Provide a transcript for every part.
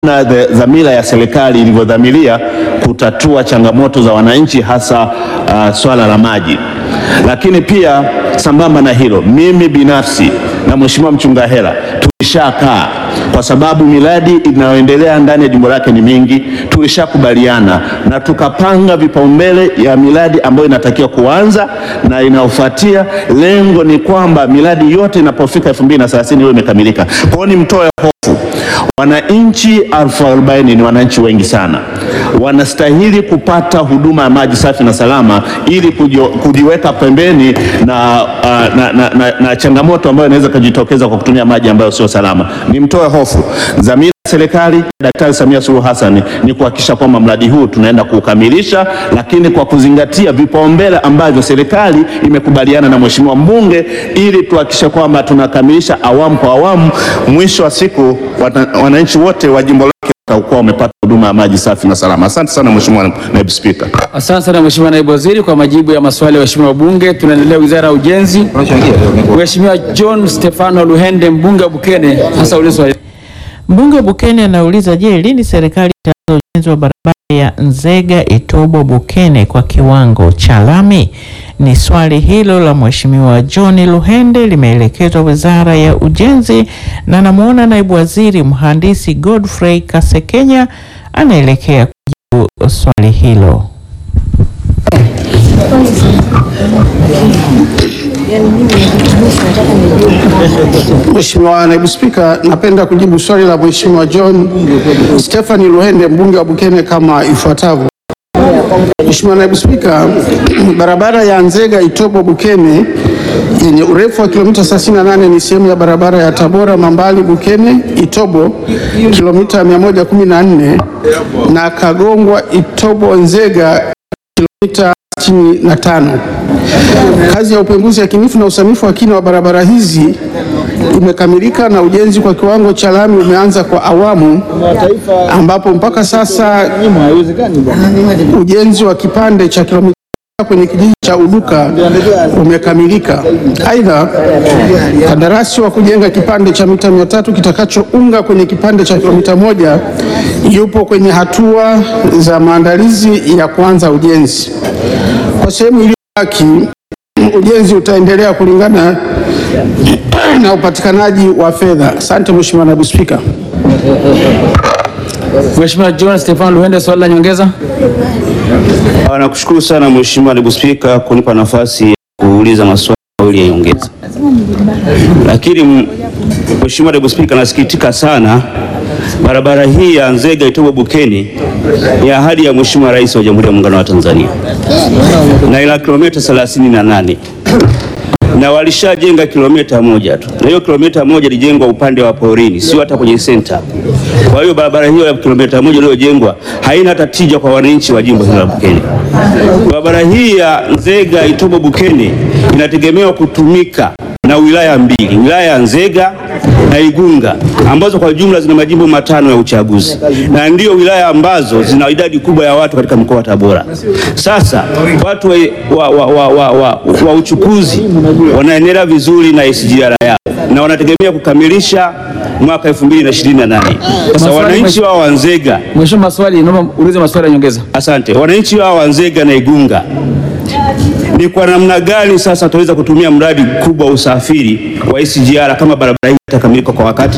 na dhamira ya serikali ilivyodhamiria kutatua changamoto za wananchi hasa uh, swala la maji. Lakini pia sambamba na hilo, mimi binafsi na Mheshimiwa Mchunga Hela tulishakaa kwa sababu miradi inayoendelea ndani ya jimbo lake ni mingi. Tulishakubaliana na tukapanga vipaumbele ya miradi ambayo inatakiwa kuanza na inayofuatia. Lengo ni kwamba miradi yote inapofika 2030 iwe imekamilika. Kwa hiyo nimtoe hofu wananchi elfu arobaini ni wananchi wengi sana, wanastahili kupata huduma ya maji safi na salama ili kujo, kujiweka pembeni na, uh, na, na, na, na changamoto ambayo inaweza kujitokeza kwa kutumia maji ambayo sio salama. Nimtoe hofu, dhamira ya serikali Daktari Samia Suluhu Hassan ni kuhakikisha kwamba mradi huu tunaenda kuukamilisha, lakini kwa kuzingatia vipaumbele ambavyo serikali imekubaliana na mheshimiwa mbunge, ili tuhakikishe kwamba tunakamilisha awamu kwa awamu. Mwisho wa siku wananchi wote wa jimbo lake watakuwa wamepata huduma ya maji safi na salama. Asante sana Mheshimiwa Naibu Spika. Asante sana Mheshimiwa Naibu Waziri kwa majibu ya maswali ya waheshimiwa wabunge. Tunaendelea Wizara ya Ujenzi. Mheshimiwa John Stefano Luhende mbunge wa Bukene hasa ulizo swali. Mbunge wa Bukene anauliza, je, lini serikali itaanza ujenzi wa barabara ya Nzega Itobo Bukene kwa kiwango cha lami? Ni swali hilo la Mheshimiwa John Luhende limeelekezwa Wizara ya Ujenzi na namuona Naibu Waziri Mhandisi Godfrey Kasekenya anaelekea kujibu swali hilo. Mheshimiwa Naibu Spika, napenda kujibu swali la Mheshimiwa John Stephanie Luhende mbunge wa Bukene kama ifuatavyo. Mheshimiwa Naibu Spika, barabara ya Nzega Itobo Bukene yenye urefu wa kilomita 38 ni sehemu ya barabara ya Tabora Mambali Bukene Itobo kilomita 114 na Kagongwa Itobo Nzega kilomita 65. Kazi ya upembuzi yakinifu na usanifu wa kina wa barabara hizi imekamilika na ujenzi kwa kiwango cha lami umeanza kwa awamu, ambapo mpaka sasa ujenzi wa kipande cha kilomita kwenye kijiji cha Uduka umekamilika. Aidha, kandarasi wa kujenga kipande cha mita mia tatu kitakachounga kwenye kipande cha kilomita moja yupo kwenye hatua za maandalizi ya kuanza ujenzi. Kwa sehemu iliyobaki, ujenzi utaendelea kulingana na upatikanaji wa fedha. Asante Mheshimiwa Naibu Spika. Mheshimiwa John Stefano Luhende swali la nyongeza. Nakushukuru sana Mheshimiwa Naibu Spika kunipa nafasi ya kuuliza maswali mawili ya nyongeza. Lakini Mheshimiwa Naibu Spika, nasikitika sana barabara hii ya Nzega Itobo Bukene ni ahadi ya Mheshimiwa Rais wa Jamhuri ya Muungano wa Tanzania na ina kilomita 38 na walishajenga kilomita moja tu, na hiyo kilomita moja ilijengwa upande wa porini, sio hata kwenye senta. Kwa hiyo barabara hiyo ya kilomita moja iliyojengwa haina hata tija kwa wananchi wa jimbo hili la Bukene. Barabara hii ya Nzega Itobo Bukene inategemewa kutumika na wilaya mbili, wilaya ya Nzega na Igunga ambazo kwa jumla zina majimbo matano ya uchaguzi na ndio wilaya ambazo zina idadi kubwa ya watu katika mkoa wa Tabora. Sasa watu wa, wa, wa, wa, wa, wa, wa uchukuzi wanaendelea vizuri na SGR yao na wanategemea kukamilisha mwaka 2028. Sasa wananchi wao wa Nzega, Mheshimiwa maswali, naomba ulize maswali ya nyongeza. asante, wananchi wao wa Nzega na Igunga ni kwa namna gani sasa tutaweza kutumia mradi mkubwa wa usafiri wa SGR kama barabara hii itakamilika kwa wakati?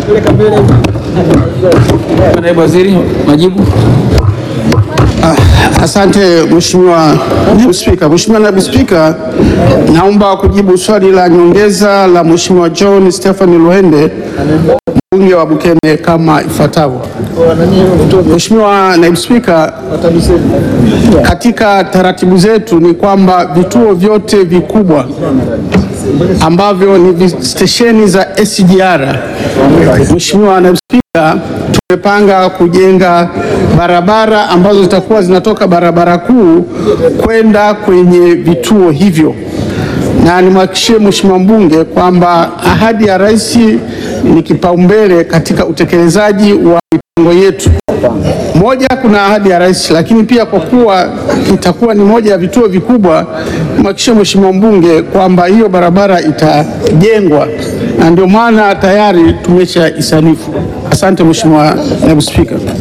Naibu Waziri, majibu. Asante Mheshimiwa Naibu Spika. Mheshimiwa Naibu Spika, naomba kujibu swali la nyongeza la Mheshimiwa John Stephen Luhende mbunge wa Bukene kama ifuatavyo. Mheshimiwa Naibu Spika, katika taratibu zetu ni kwamba vituo vyote vikubwa ambavyo ni vi- stesheni za SGR, Mheshimiwa Naibu Spika, tumepanga kujenga barabara ambazo zitakuwa zinatoka barabara kuu kwenda kwenye vituo hivyo, na nimhakikishie Mheshimiwa mbunge kwamba ahadi ya Rais ni kipaumbele katika utekelezaji wa mipango yetu. Moja, kuna ahadi ya rais, lakini pia kwa kuwa itakuwa ni moja ya vituo vikubwa, mhakikishie Mheshimiwa mbunge kwamba hiyo barabara itajengwa, na ndio maana tayari tumesha isanifu. Asante Mheshimiwa Naibu Spika.